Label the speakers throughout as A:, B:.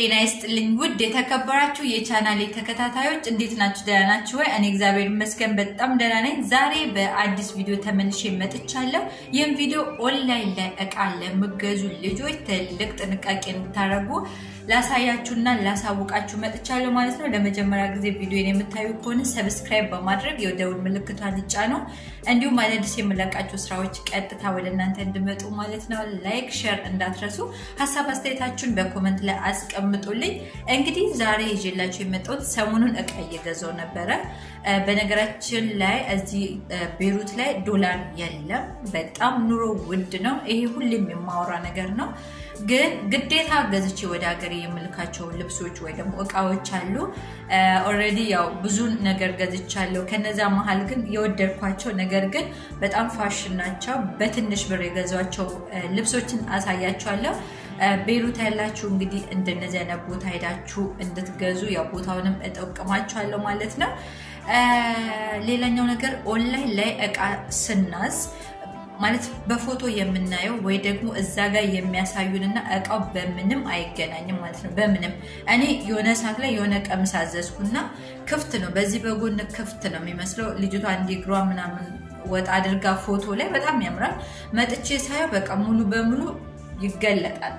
A: ጤና ይስጥልኝ ውድ የተከበራችሁ የቻናሌ ተከታታዮች እንዴት ናችሁ? ደህና ናችሁ ወይ? እኔ እግዚአብሔር ይመስገን በጣም ደህና ነኝ። ዛሬ በአዲስ ቪዲዮ ተመልሼ መጥቻለሁ። ይህም ቪዲዮ ኦንላይን ላይ እቃ ለምገዙ ልጆች ትልቅ ጥንቃቄ እንድታደርጉ ላሳያችሁና ላሳውቃችሁ መጥቻለሁ ማለት ነው። ለመጀመሪያ ጊዜ ቪዲዮን የምታዩ ከሆነ ሰብስክራይብ በማድረግ የደውል ምልክቷን ይጫኑ። እንዲሁም አዳዲስ የምለቃቸው ስራዎች ቀጥታ ወደ እናንተ እንዲመጡ ማለት ነው። ላይክ፣ ሼር እንዳትረሱ። ሀሳብ አስተያየታችሁን በኮመንት ላይ አስቀምጡልኝ። እንግዲህ ዛሬ ይዤላችሁ የመጣሁት ሰሞኑን እቃ እየገዛው ነበረ። በነገራችን ላይ እዚህ ቤሩት ላይ ዶላር የለም። በጣም ኑሮ ውድ ነው። ይሄ ሁሌም የማወራ ነገር ነው። ግን ግዴታ ገዝቼ ወደ ሀገር የምልካቸው ልብሶች ወይ ደግሞ እቃዎች አሉ። ኦልሬዲ ያው ብዙ ነገር ገዝቻለሁ። ከነዛ መሀል ግን የወደድኳቸው ነገር ግን በጣም ፋሽን ናቸው። በትንሽ ብር የገዟቸው ልብሶችን አሳያቸዋለሁ። ቤሩት ያላችሁ እንግዲህ እንደነዚህ አይነት ቦታ ሄዳችሁ እንድትገዙ ያው ቦታውንም እጠቅማችኋለሁ ማለት ነው። ሌላኛው ነገር ኦንላይን ላይ እቃ ስናዝ ማለት በፎቶ የምናየው ወይ ደግሞ እዛ ጋር የሚያሳዩንና እቃው በምንም አይገናኝም ማለት ነው። በምንም እኔ የሆነ ሰዓት ላይ የሆነ ቀሚስ አዘዝኩና ክፍት ነው፣ በዚህ በጎን ክፍት ነው የሚመስለው። ልጅቷ እንዲህ እግሯ ምናምን ወጣ አድርጋ ፎቶ ላይ በጣም ያምራል። መጥቼ ሳየው በቃ ሙሉ በሙሉ ይገለጣል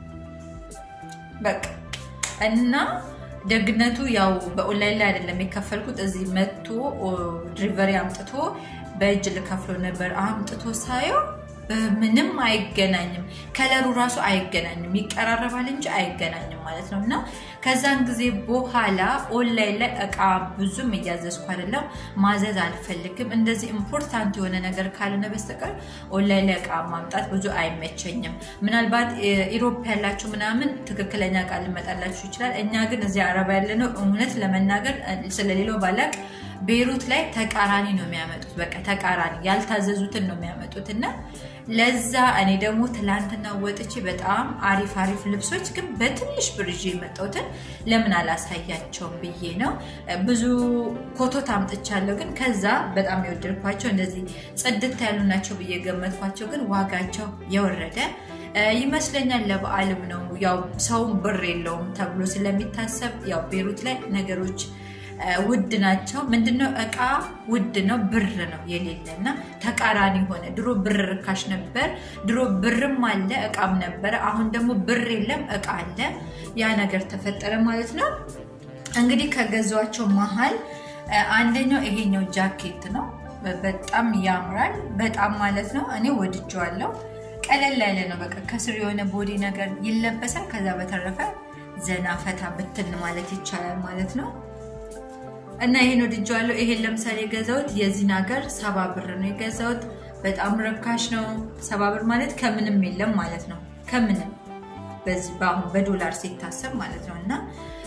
A: በቃ እና ደግነቱ ያው በኦንላይን ላይ አይደለም የከፈልኩት። እዚህ መጥቶ ድሪቨሪ አምጥቶ በእጅ ልከፍሎ ነበር። አምጥቶ ሳየው ምንም አይገናኝም። ከለሩ ራሱ አይገናኝም። ይቀራረባል እንጂ አይገናኝም ማለት ነው። እና ከዛን ጊዜ በኋላ ኦንላይን ላይ እቃ ብዙም እያዘዝኩ አይደለም። ማዘዝ አልፈልግም። እንደዚህ ኢምፖርታንት የሆነ ነገር ካልሆነ በስተቀር ኦንላይን ላይ እቃ ማምጣት ብዙ አይመቸኝም። ምናልባት ኢሮፕ ያላችሁ ምናምን ትክክለኛ እቃ ሊመጣላችሁ ይችላል። እኛ ግን እዚህ አረባ ያለነው እውነት ለመናገር ስለሌላው ባላቅ ቤሩት ላይ ተቃራኒ ነው የሚያመጡት። በቃ ተቃራኒ ያልታዘዙትን ነው የሚያመጡት እና ለዛ እኔ ደግሞ ትላንትና ወጥቼ በጣም አሪፍ አሪፍ ልብሶች ግን በትንሽ ብር ይዤ የመጣሁትን ለምን አላሳያቸውም ብዬ ነው። ብዙ ኮቶት አምጥቻለሁ፣ ግን ከዛ በጣም የወደድኳቸው እንደዚህ ጽድት ያሉ ናቸው ብዬ ገመትኳቸው፣ ግን ዋጋቸው የወረደ ይመስለኛል። ለበዓልም ነው ያው ሰውም ብር የለውም ተብሎ ስለሚታሰብ ያው ቤሩት ላይ ነገሮች ውድ ናቸው። ምንድነው እቃ ውድ ነው፣ ብር ነው የሌለ እና ተቃራኒ ሆነ። ድሮ ብር ርካሽ ነበር። ድሮ ብርም አለ እቃም ነበረ። አሁን ደግሞ ብር የለም እቃ አለ። ያ ነገር ተፈጠረ ማለት ነው። እንግዲህ ከገዟቸው መሀል አንደኛው ይሄኛው ጃኬት ነው። በጣም ያምራል። በጣም ማለት ነው። እኔ ወድጀዋለሁ። ቀለል ያለ ነው። በቃ ከስር የሆነ ቦዲ ነገር ይለበሳል። ከዛ በተረፈ ዘና ፈታ ብትን ማለት ይቻላል ማለት ነው። እና ይሄን ወድጀዋለሁ። ይሄን ለምሳሌ የገዛሁት የዚህን ሀገር ሰባ ብር ነው የገዛሁት። በጣም ረካሽ ነው። ሰባ ብር ማለት ከምንም የለም ማለት ነው። ከምንም በዚህ በአሁን በዶላር ሲታሰብ ማለት ነው። እና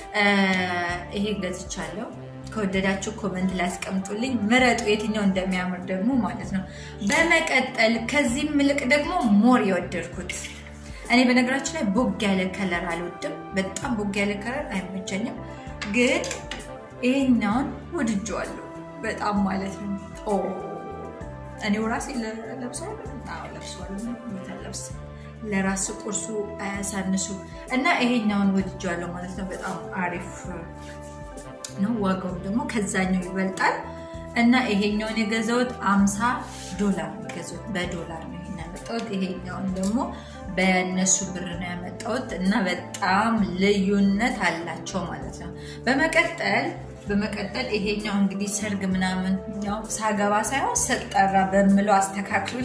A: ይሄን ገዝቻለሁ። ከወደዳችሁ ኮመንት ላይ አስቀምጡልኝ፣ ምረጡ የትኛው እንደሚያምር ደግሞ ማለት ነው። በመቀጠል ከዚህም ምልቅ ደግሞ ሞር የወደድኩት እኔ በነገራችን ላይ ቦግ ያለ ከለር አልወድም። በጣም ቦግ ያለ ከለር አይመቸኝም ግን ይሄኛውን ወድጀዋለሁ በጣም ማለት ነው። እኔው ራሴ ለብሰዋለብስ ለራስ ቁርሱ አያሳንሱ እና ይሄኛውን ወድጀዋለሁ ማለት ነው። በጣም አሪፍ ነው። ዋጋውም ደግሞ ከዛኛው ይበልጣል እና ይሄኛውን የገዛሁት አምሳ ዶላር የገዛሁት በዶላር ነው ይሄን ያመጣሁት። ይሄኛውን ደግሞ በእነሱ ብር ነው ያመጣሁት እና በጣም ልዩነት አላቸው ማለት ነው። በመቀጠል በመቀጠል ይሄኛው እንግዲህ ሰርግ ምናምን ያው ሳገባ ሳይሆን ስጠራ በምለው አስተካክሉል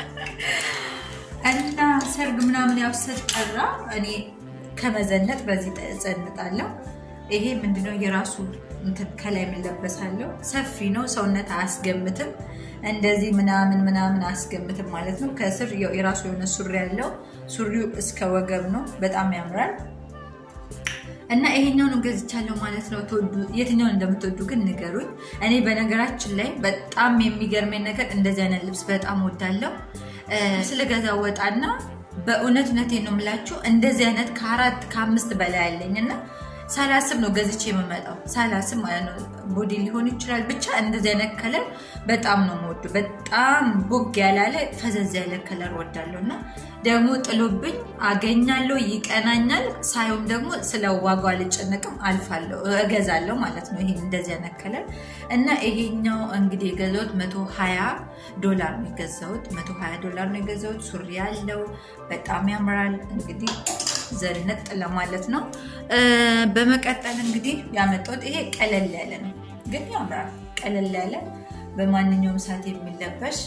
A: እና ሰርግ ምናምን ያው ስጠራ እኔ ከመዘነጥ በዚህ እዘንጣለሁ። ይሄ ምንድነው የራሱ ከላይ የምንለበሳለው ሰፊ ነው። ሰውነት አያስገምትም። እንደዚህ ምናምን ምናምን አያስገምትም ማለት ነው። ከስር የራሱ የሆነ ሱሪ ያለው ሱሪው እስከ ወገብ ነው። በጣም ያምራል። እና ይሄኛውን ገዝቻለሁ ማለት ነው። የትኛውን እንደምትወዱ ግን ንገሩኝ። እኔ በነገራችን ላይ በጣም የሚገርመኝ ነገር እንደዚህ አይነት ልብስ በጣም ወዳለው ስለገዛ ወጣና በእውነት እውነቴን ነው የምላችሁ እንደዚህ አይነት ከአራት ከአምስት በላይ አለኝ እና ሳላስብ ነው ገዝቼ የምመጣው። ሳላስብ ማለት ነው። ቦዲ ሊሆን ይችላል ብቻ እንደዚህ አይነት ከለር በጣም ነው የምወዱ። በጣም ቦግ ያላለ ፈዘዝ ያለ ከለር ወዳለሁ እና ደግሞ ጥሎብኝ አገኛለሁ፣ ይቀናኛል። ሳይሆን ደግሞ ስለ ዋጋው አልጨነቅም፣ አልፋለሁ፣ እገዛለሁ ማለት ነው። ይሄን እንደዚህ አይነት ከለር እና ይሄኛው እንግዲህ የገዛሁት መቶ ሀያ ዶላር ነው የገዛሁት። መቶ ሀያ ዶላር ነው የገዛሁት። ሱሪ ያለው በጣም ያምራል። እንግዲህ ዘንጥ ለማለት ነው። በመቀጠል እንግዲህ ያመጣሁት ይሄ ቀለል ያለ ነው፣ ግን ያምራል። ቀለል ያለ በማንኛውም ሰዓት የሚለበስ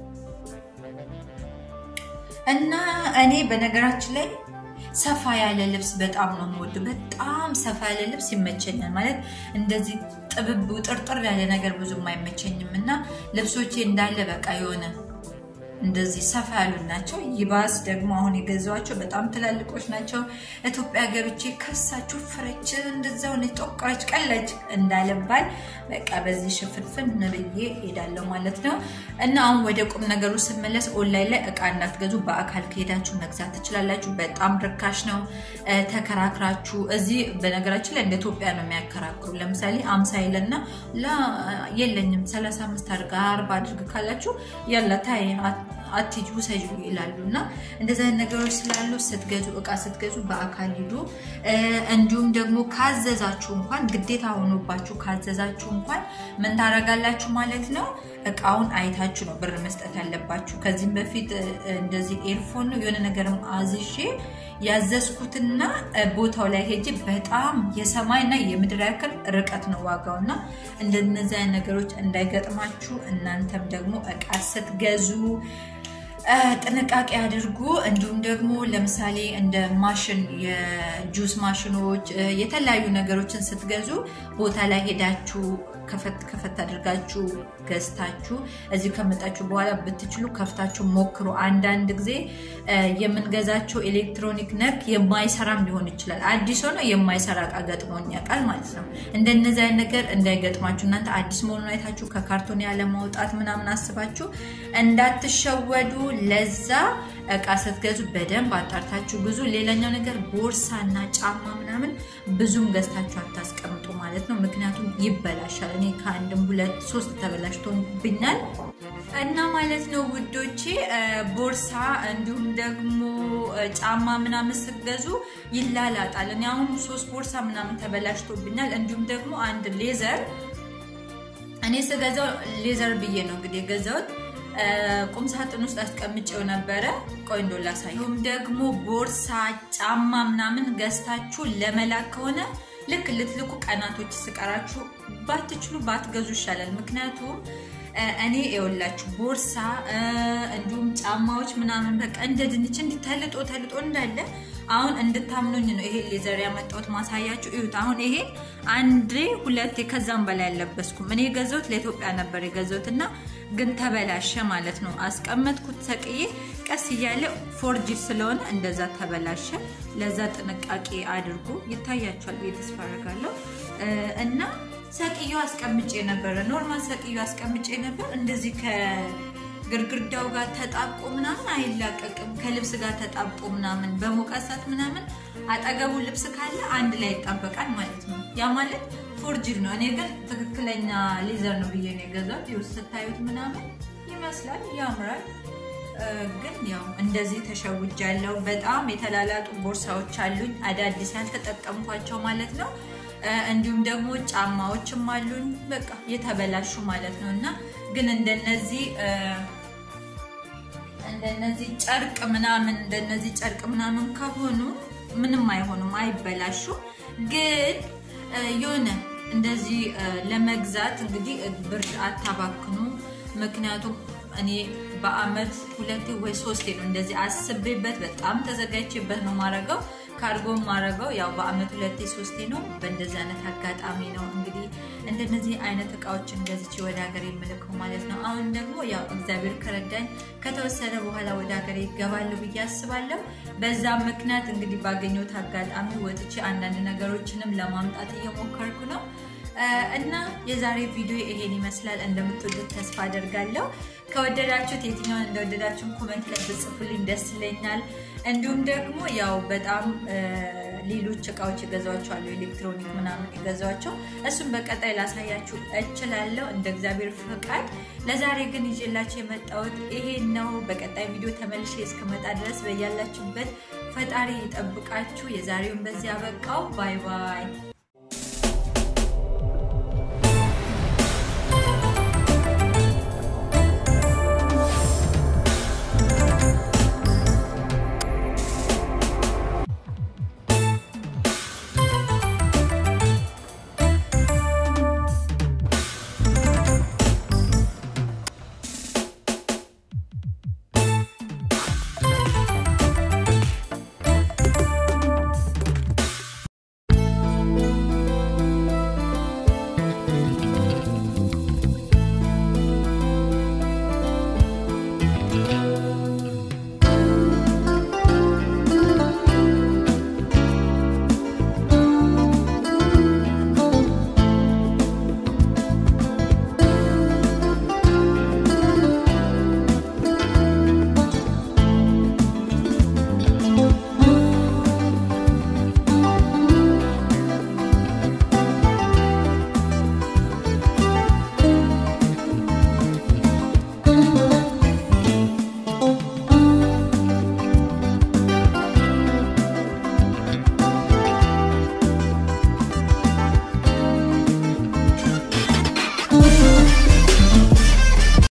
A: እና እኔ በነገራችን ላይ ሰፋ ያለ ልብስ በጣም ነው የምወድ። በጣም ሰፋ ያለ ልብስ ይመቸኛል። ማለት እንደዚህ ጥብብ ጥርጥር ያለ ነገር ብዙም አይመቸኝም እና ልብሶቼ እንዳለ በቃ የሆነ እንደዚህ ሰፋ ያሉ ናቸው። ይባስ ደግሞ አሁን የገዛኋቸው በጣም ትላልቆች ናቸው። ኢትዮጵያ ገብቼ ከሳችሁ ፍረች እንደዛው ጦቃች ቀለች እንዳለባል በቃ በዚህ ሽፍንፍን ብዬ ሄዳለሁ ማለት ነው። እና አሁን ወደ ቁም ነገሩ ስመለስ ኦንላይን ላይ እቃ እንዳትገዙ፣ በአካል ከሄዳችሁ መግዛት ትችላላችሁ። በጣም ርካሽ ነው። ተከራክራችሁ እዚህ በነገራችን ላይ እንደ ኢትዮጵያ ነው የሚያከራክሩ። ለምሳሌ አምሳ ይለና የለኝም ሰላሳ አምስት አድርግ አርባ አድርግ ካላችሁ ያላ ታይ አትጁ ሰጁ ይላሉ። እና እንደዚህ አይነት ነገሮች ስላሉ ስትገዙ እቃ ስትገዙ በአካል ሂዱ። እንዲሁም ደግሞ ካዘዛችሁ እንኳን ግዴታ ሆኖባችሁ ካዘዛችሁ እንኳን ምን ታደርጋላችሁ ማለት ነው እቃውን አይታችሁ ነው ብር መስጠት ያለባችሁ። ከዚህም በፊት እንደዚህ ኤርፎን ነው የሆነ ነገርም አዝሼ ያዘዝኩትና ቦታው ላይ ሄጄ በጣም የሰማይና የምድር ያክል ርቀት ነው ዋጋው እና እንደነዚህ አይነት ነገሮች እንዳይገጥማችሁ እናንተም ደግሞ እቃ ስትገዙ ጥንቃቄ አድርጉ። እንዲሁም ደግሞ ለምሳሌ እንደ ማሽን የጁስ ማሽኖች የተለያዩ ነገሮችን ስትገዙ ቦታ ላይ ሄዳችሁ ከፈት ከፈት አድርጋችሁ ገዝታችሁ እዚህ ከመጣችሁ በኋላ ብትችሉ ከፍታችሁ ሞክሩ። አንዳንድ ጊዜ የምንገዛቸው ኤሌክትሮኒክ ነክ የማይሰራም ሊሆን ይችላል። አዲስ ሆኖ የማይሰራ እቃ ገጥሞኝ ያውቃል ማለት ነው። እንደነዚህ አይነት ነገር እንዳይገጥማችሁ እናንተ አዲስ መሆኑን አይታችሁ ከካርቶን ያለ ማውጣት ምናምን አስባችሁ እንዳትሸወዱ። ለዛ እቃ ስትገዙ በደንብ አጣርታችሁ ብዙ። ሌላኛው ነገር ቦርሳና ጫማ ምናምን ብዙም ገዝታችሁ አታስቀምጡ ማለት ነው። ምክንያቱም ይበላሻል። እኔ ከአንድም ሁለት ሶስት ተበላሽቶብኛል እና ማለት ነው ውዶቼ። ቦርሳ እንዲሁም ደግሞ ጫማ ምናምን ስትገዙ ይላላጣል። እኔ አሁን ሶስት ቦርሳ ምናምን ተበላሽቶብኛል። እንዲሁም ደግሞ አንድ ሌዘር እኔ ስገዛው ሌዘር ብዬ ነው እንግዲህ የገዛሁት ቁም ሳጥን ውስጥ አስቀምጬው ነበረ። ቆይ እንደው ላሳየው። ደግሞ ቦርሳ፣ ጫማ ምናምን ገዝታችሁ ለመላክ ከሆነ ልክ ልትልኩ ቀናቶች ስቀራችሁ ባትችሉ ባትገዙ ይሻላል። ምክንያቱም እኔ የወላችሁ ቦርሳ እንዲሁም ጫማዎች ምናምን በቃ እንደ ድንች እንዲህ ተልጦ ተልጦ እንዳለ አሁን እንድታምኑኝ ነው ይሄ ሌዘር ያመጣሁት ማሳያችሁ። እዩት። አሁን ይሄ አንዴ ሁለቴ ከዛም በላይ አልለበስኩም። እኔ የገዛሁት ለኢትዮጵያ ነበር የገዛሁት እና ግን ተበላሸ ማለት ነው። አስቀመጥኩት ሰቅዬ ቀስ እያለ ፎርጂ ስለሆነ እንደዛ ተበላሸ። ለዛ ጥንቃቄ አድርጉ። ይታያችኋል ብዬ ተስፋ አደርጋለሁ እና ሰቅዬው አስቀምጬ ነበረ። ኖርማል ሰቅዬው አስቀምጬ ነበር እንደዚህ ግርግርዳው ጋር ተጣብቆ ምናምን አይላቀቅም። ከልብስ ጋር ተጣብቆ ምናምን በሞቃት ሰዓት ምናምን አጠገቡ ልብስ ካለ አንድ ላይ ይጣበቃል ማለት ነው። ያ ማለት ፎርጅድ ነው። እኔ ግን ትክክለኛ ሌዘር ነው ብዬ ነው የገዛሁት። ይኸው ስታዩት ምናምን ይመስላል፣ ያምራል። ግን ያው እንደዚህ ተሸውጃለሁ። በጣም የተላላጡ ቦርሳዎች አሉኝ፣ አዳዲስ ያልተጠቀምኳቸው ማለት ነው። እንዲሁም ደግሞ ጫማዎችም አሉኝ፣ በቃ የተበላሹ ማለት ነው እና ግን እንደነዚህ እንደነዚህ ጨርቅ ምናምን እንደነዚህ ጨርቅ ምናምን ከሆኑ ምንም አይሆኑም፣ አይበላሹም። ግን የሆነ እንደዚህ ለመግዛት እንግዲህ ብር አታባክኑ። ምክንያቱም እኔ በአመት ሁለቴ ወይ ሶስቴ ነው እንደዚህ አስቤበት በጣም ተዘጋጅቼበት ነው ማረገው። ካርጎ ማረገው ያው በአመት ሁለቴ ሶስቴ ነው። በእንደዚህ አይነት አጋጣሚ ነው እንግዲህ እንደነዚህ አይነት እቃዎችን ገዝቼ ወደ ሀገር የምልከው ማለት ነው። አሁን ደግሞ ያው እግዚአብሔር ከረዳኝ ከተወሰነ በኋላ ወደ ሀገር ይገባሉ ብዬ አስባለሁ። በዛ ምክንያት እንግዲህ ባገኘሁት አጋጣሚ ወጥቼ አንዳንድ ነገሮችንም ለማምጣት እየሞከርኩ ነው። እና የዛሬ ቪዲዮ ይሄን ይመስላል። እንደምትወዱት ተስፋ አደርጋለሁ። ከወደዳችሁት የትኛውን እንደወደዳችሁን ኮመንት ላይ ብጽፉልኝ ደስ ይለኛል። እንዲሁም ደግሞ ያው በጣም ሌሎች እቃዎች የገዛኋቸው አሉ፣ ኤሌክትሮኒክ ምናምን የገዛኋቸው እሱም በቀጣይ ላሳያችሁ እችላለሁ እንደ እግዚአብሔር ፈቃድ። ለዛሬ ግን ይዤላችሁ የመጣሁት ይሄን ነው። በቀጣይ ቪዲዮ ተመልሼ እስክመጣ ድረስ በያላችሁበት ፈጣሪ ይጠብቃችሁ። የዛሬውን በዚህ አበቃው። ባይ ባይ።